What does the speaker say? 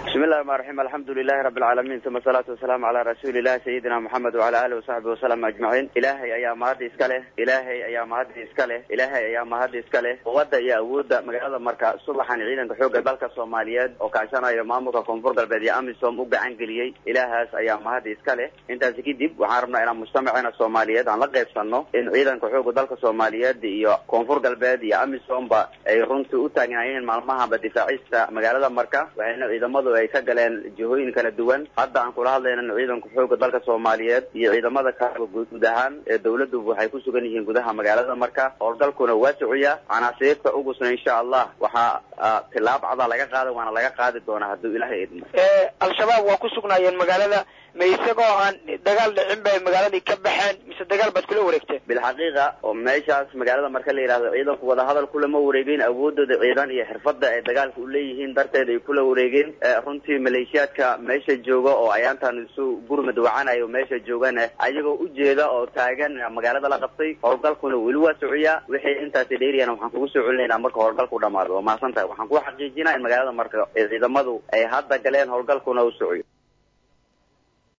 bismi llahi rxmaan raxiim alxamdu lilahi rabi alcaalamiin uma asalaatu wasalaamu calaa rasuulillahi sayidina moxamed wacala alihi wasaxbi wasalam ajmaciin ilaahay ayaa mahadda iska leh ilaahay ayaa mahadda iska leh ilaahay ayaa mahadda iska leh quwadda iyo awoodda magaalada marka subaxan ciidanka xoogga dalka soomaaliyeed oo kaashanayo maamulka koonfur galbeed iyo amisom u gacan geliyey ilaahaas ayaa mahadda iska leh intaasi kadib waxaan rabnaa inaan mujtamaceena soomaaliyeed aan la qaybsanno in ciidanka xoogga dalka soomaaliyeed iyo koonfur galbeed iyo amisomba ay runtii u taagnaayeen maalmahanba difaacista magaalada marka waxayna ciidamadu ay ka galeen jihooyin kala duwan hadda aan kula hadlayna ciidanka xoogga dalka soomaaliyeed iyo ciidamada kale guud ahaan ee dawladdu waxay ku sugan yihiin gudaha magaalada marka howlgalkuna waa socaya canaasiirta ugusna insha allah waxaa tilaab cadaa laga qaaday waana laga qaadi doonaa hadduu ilaahay idmo al-shabaab waa ku sugnaayeen magaalada ma isagoo aan dagaal dhicin bay magaaladii ka baxeen mise dagaal baad kula wareegteen bilxaqiiqa oo meeshaas magaalada marka la yidhahdo ciidanku wadahadal kulama wareegeen awoodooda ciidan iyo xirfadda ay dagaalka u leeyihiin darteed ay kula wareegeen runtii maleeshiyaadka meesha jooga oo ayaantan isu gurmad wacanayo meesha joogana ayagoo ujeeda oo taagan magaalada la qabtay howlgalkuna weli waa socaya wixii intaasi dheeriyana waxaan kugu soo celinaynaa marka howlgalku dhamaado waa mahadsan tahay waxaan ku xaqiijinaa in magaalada marka ciidamadu ay hadda galeen howlgalkuna u socoyo